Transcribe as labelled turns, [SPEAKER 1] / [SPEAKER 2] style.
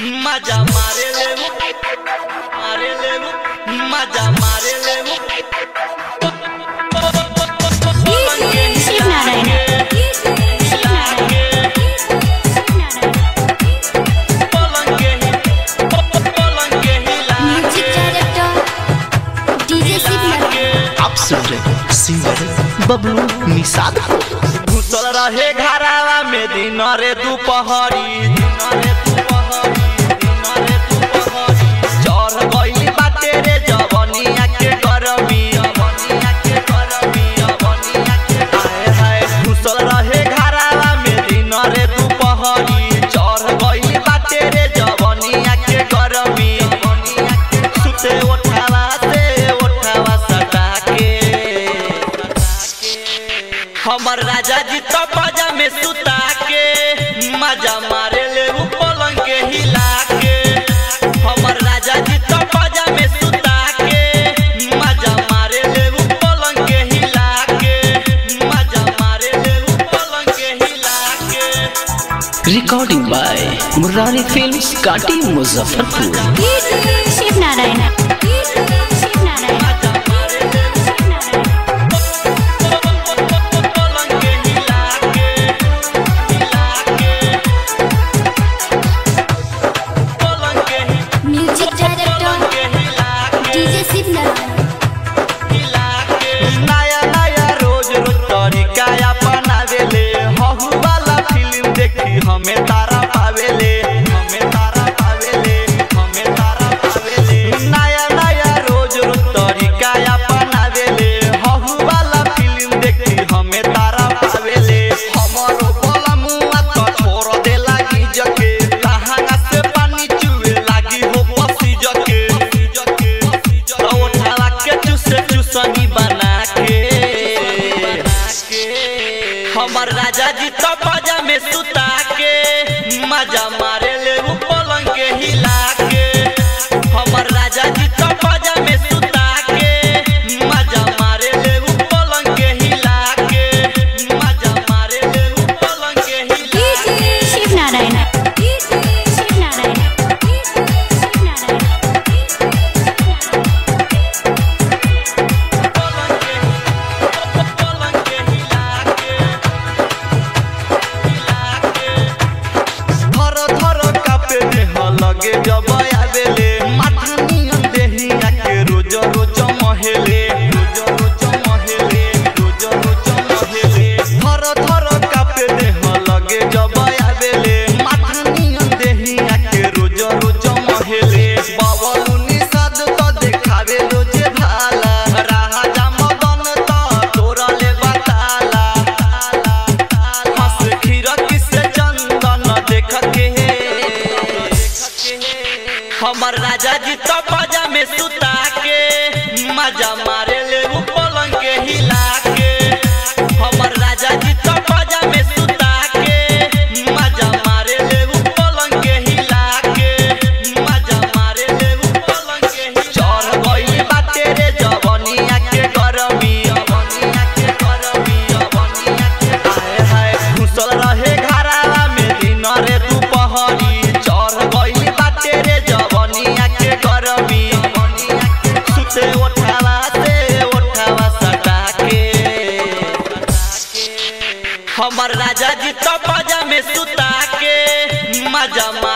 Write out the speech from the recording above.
[SPEAKER 1] मजा मारे ले वो मारे ले वो मजा मारे ले वो
[SPEAKER 2] शिव नारायण शिव नारायण
[SPEAKER 1] पलंग के ही पलंग के हिला
[SPEAKER 2] music director DJ Shiv Narayan
[SPEAKER 3] आप सुन रहे हैं सिंगर बबलू निषाद
[SPEAKER 1] घुसल रहे घरावा में दिन रे दुपहरी दिन रे दुपहरी दिन रे दुपहरी चढ़ गइल बाटे रे जवनिया के गरमी जवनिया के गरमी जवनिया के हाय हाय घुसल रहे घरावा में दिन रे दुपहरी चढ़ गइल बाटे रे जवनिया के गरमी जवनिया के सुते उठावा से उठावा सटा के हमर राजा जी तो बाजा में सुता के मजा मारे ले उ पलंग के हिला के हमर राजा जी तो बाजा में सुता के मजा मारे ले उ पलंग के हिला के मजा मारे ले उ पलंग के हिला के
[SPEAKER 3] रिकॉर्डिंग बाय मुरारी फिल्म्स काटी मुजफ्फरपुर
[SPEAKER 2] शिव नारायण शिव नारायण
[SPEAKER 1] मजा मारे ले उ पलंग के हिला के हिला के पलंग के ही
[SPEAKER 2] music director DJ Shiv Narayan
[SPEAKER 1] नया नया रोज रोज तरीका अपनावेले हहु वाला फिल्म देखी हमें तारा पावेले हमें तारा पावेले हमें तारा पावेले नया नया रोज रोज तरीका अपनावेले हहु वाला फिल्म देखी हमें तारा पावेले हमरो बोला मुआ तो छोड़ दे लागी जके लहंगा से पानी चुए लागी हो पसी जके जके उठाला के चुसे चुसनी बना के हमर राजा जी तो बाजा में सुता के मजा मारे ले उ पलंग के हिला के हमर राजा जी तो बाजा में सुता के मजा मारे ले उ पलंग के हिला के मजा मारे ले उ पलंग के हिला के
[SPEAKER 2] शिव नारायण शिव नारायण शिव नारायण
[SPEAKER 1] पलंग के पलंग के हिला के हिला के धर धर कापे देह लगे जब आवेले माथा नियन देहिया के रोज रोज महेले रोज रोज महेले रोज रोज महेले धर धर कापे देह लगे जब आवेले माथा नियन देहिया के रोज रोज महेले बावलू निषाद तो देखावे रोजे भाला राजा मदन तो तोरले बताला हंस खीरक से चंदन देख के हमर राजा जी तो बाजा में सुता के मजा मारे ले उ पलंग के हिला के हमर राजा जी तो बाजा में सुता के मजा मारे ले उ पलंग के हिला के मजा मारे ले उ पलंग के हिला चढ़ गइल बाटे रे जवनिया के गरमी जवनिया के गरमी जवनिया के हाय हाय घुसल रहे घरावा में दिन रे दुपहरी चढ़ गइल बाटे रे जवनिया के गरमी जवनिया के सुते उठावा से उठावा सटा के हमर राजा जी तो बाजा में सुता के मजा